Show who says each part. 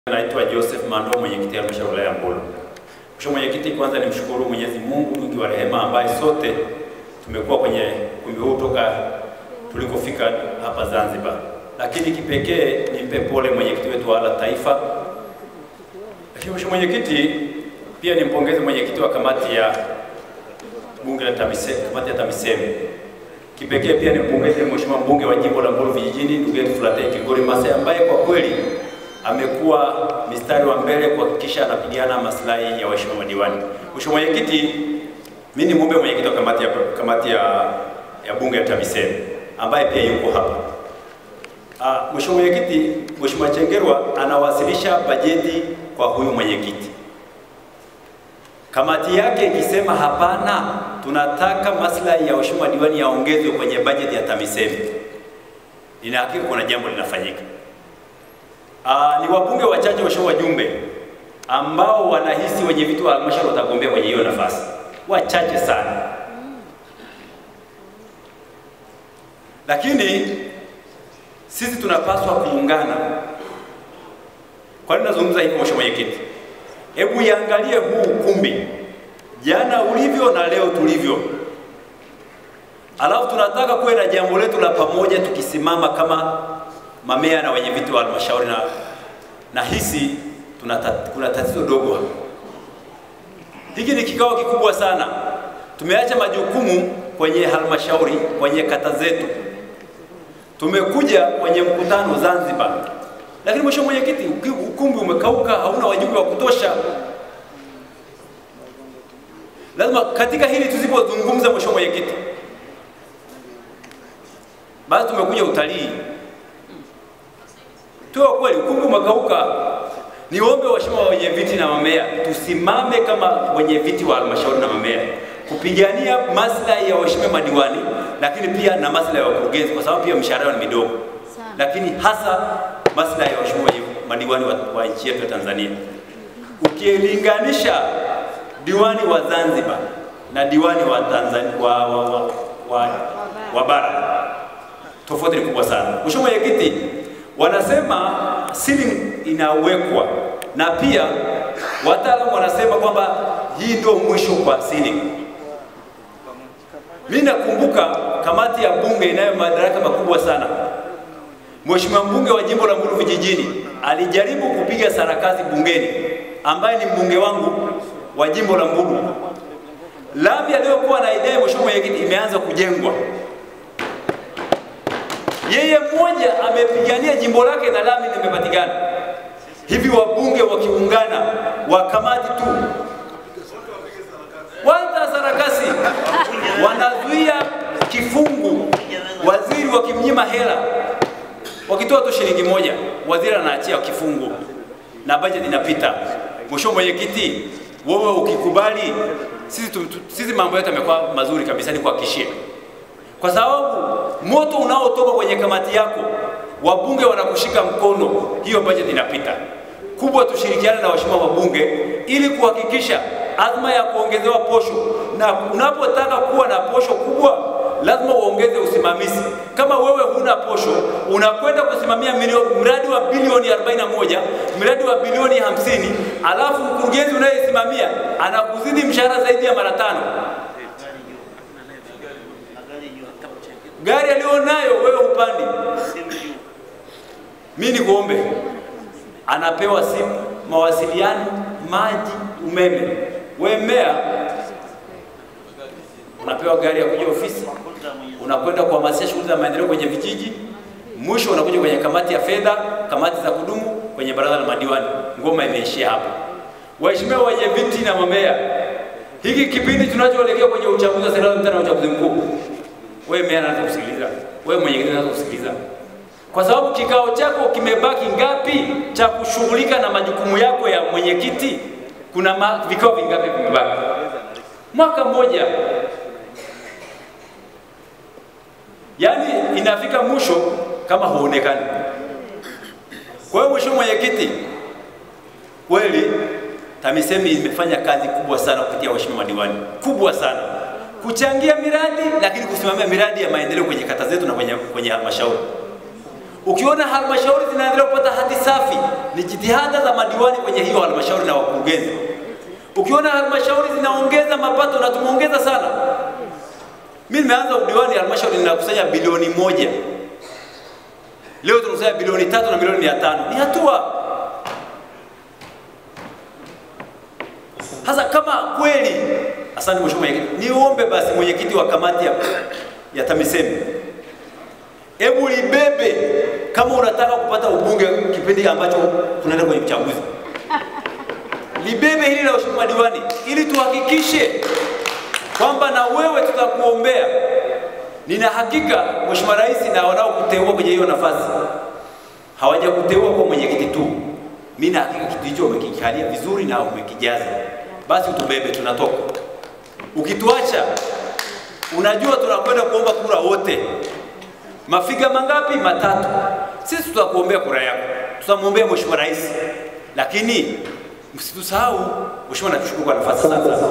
Speaker 1: Naitwa Joseph Mando, mwenyekiti wa halmashauri ya wilaya ya Mbulu. Mheshimiwa Mwenyekiti, kwanza nimshukuru Mwenyezi Mungu mwingi wa rehema ambaye sote tumekuwa kwenye ukumbi huu toka tulikofika hapa Zanzibar, lakini kipekee nimpe pole mwenyekiti wetu wa ALA taifa. Lakini Mheshimiwa Mwenyekiti, pia nimpongeze mwenyekiti wa kamati ya bunge la TAMISEMI, kamati ya TAMISEMI. Kipekee pia nimpongeze Mheshimiwa mbunge wa jimbo la Mbulu vijijini ndugu yetu Flatei Kigori Masai ambaye kwa kweli amekuwa mistari wa mbele kuhakikisha anapigana maslahi ya waheshimiwa madiwani. Mheshimiwa Mwenyekiti, mimi ni muombe mwenyekiti wa kamati ya, kamati ya, ya bunge ya TAMISEMI ambaye pia yuko hapa. Ah, Mheshimiwa Mwenyekiti, Mheshimiwa Chengerwa anawasilisha bajeti kwa huyu mwenyekiti. Kamati yake ikisema hapana, tunataka maslahi ya waheshimiwa madiwani yaongezwe kwenye bajeti ya TAMISEMI, nina hakika kuna jambo linafanyika. Aa, ni wabunge wachache waheshimiwa wajumbe ambao wanahisi wenye vitu wa halmashauri watagombea kwenye hiyo nafasi, wachache sana. Lakini sisi tunapaswa kuungana. Kwa nini nazungumza hivi, mheshimiwa mwenyekiti? Hebu iangalie huu ukumbi jana ulivyo na leo tulivyo, alafu tunataka kuwe na jambo letu la pamoja tukisimama kama mamea na wenye viti wa halmashauri na, na hisi tuna kuna tatizo dogo hapa. Hiki ni kikao kikubwa sana. Tumeacha majukumu kwenye halmashauri, kwenye kata zetu, tumekuja kwenye mkutano Zanzibar, lakini mheshimiwa mwenyekiti, ukumbi umekauka, hauna wajumbe wa kutosha. Lazima katika hili tusipozungumza, mheshimiwa mwenyekiti, basi tumekuja utalii tuwe kweli, ukumbi umekauka. Niombe waheshimiwa wenye viti na mamea tusimame kama wenye viti wa halmashauri na mamea kupigania maslahi ya waheshimiwa madiwani, lakini pia na maslahi ya wakurugenzi, kwa sababu pia mishahara yao ni midogo, lakini hasa maslahi ya waheshimiwa madiwani wa, wa nchi yetu ya Tanzania. Ukilinganisha diwani wa Zanzibar na diwani wa Tanzania wa, wa, wa, wa, wa bara, tofauti ni kubwa sana. Mheshimiwa Mwenyekiti, wanasema ceiling inawekwa na pia wataalamu wanasema kwamba hii ndio mwisho kwa ceiling. Mimi nakumbuka kamati ya bunge inayo madaraka makubwa sana. Mheshimiwa mbunge wa jimbo la Mbulu vijijini alijaribu kupiga sarakasi bungeni, ambaye ni mbunge wangu wa jimbo la Mbulu. Lami aliyokuwa na idea, mheshimiwa mwenyekiti, imeanza kujengwa yeye mmoja amepigania jimbo lake na lami limepatikana. Hivi wabunge wakiungana wa kamati tu wanta sarakasi, wanazuia kifungu, waziri wakimnyima hela, wakitoa tu shilingi moja, waziri anaachia kifungu na bajeti inapita. Mheshimiwa mwenyekiti, wewe ukikubali, sisi, sisi mambo yetu yamekuwa mazuri kabisa, ni kuhakikishia kwa sababu moto unaotoka kwenye kamati yako wabunge wanakushika mkono, hiyo bajeti inapita. Kubwa tushirikiane na waheshimiwa wabunge ili kuhakikisha azma ya kuongezewa posho, na unapotaka kuwa na posho kubwa lazima uongeze usimamizi. Kama wewe huna posho, unakwenda kusimamia mradi wa bilioni 41, mradi wa bilioni 50, alafu mkurugenzi unayesimamia anakuzidi mshahara zaidi ya mara tano gari alionayo wewe upandi. Mimi nikuombe, anapewa simu, mawasiliano, maji, umeme. Wewe meya unapewa gari ya kuja ofisi, unakwenda kuhamasisha shughuli za maendeleo kwenye vijiji, mwisho unakuja kwenye kamati ya fedha, kamati za kudumu, kwenye baraza la madiwani. Ngoma imeishia hapa. Waheshimiwa wenye viti na mamea, hiki kipindi tunachoelekea kwenye uchaguzi wa serikali na uchaguzi mkuu wewe meya anaanza kusikiliza, wewe mwenyekiti anaanza kusikiliza, kwa sababu kikao chako kimebaki ngapi cha kushughulika na majukumu yako ya mwenyekiti? Kuna ma, vikao vingapi vimebaki? Mwaka mmoja, yaani inafika mwisho kama huonekani. Kwa hiyo mheshimiwa mwenyekiti, kweli TAMISEMI imefanya kazi kubwa sana kupitia waheshimiwa madiwani, kubwa sana kuchangia miradi lakini kusimamia miradi ya maendeleo kwenye kata zetu na kwenye, kwenye halmashauri. Ukiona halmashauri zinaendelea kupata hati safi, ni jitihada za madiwani kwenye hiyo halmashauri na wakurugenzi. Ukiona halmashauri zinaongeza mapato, na tumeongeza sana. Mimi nimeanza udiwani, halmashauri ninakusanya bilioni moja, leo tunakusanya bilioni tatu na milioni mia tano. Ni hatua Sasa kama kweli, asante mheshimiwa mwenyekiti, niombe basi mwenyekiti wa kamati ya, ya TAMISEMI, hebu libebe kama unataka kupata ubunge kipindi ambacho tunaenda kwenye uchaguzi, libebe hili la mheshimiwa diwani, ili tuhakikishe kwamba na wewe tutakuombea. Nina hakika mheshimiwa rais na wanaokuteua kwenye hiyo nafasi hawajakuteua kwa mwenyekiti tu, mimi na hakika kitu hicho umekikalia vizuri na umekijaza basi utubebe, tunatoka. Ukituacha, unajua tunakwenda kuomba kura wote. Mafiga mangapi? Matatu. Sisi tutakuombea kura yako, tutamwombea mheshimiwa rais, lakini msitusahau. Mheshimiwa, nakushukuru kwa nafasi sasa.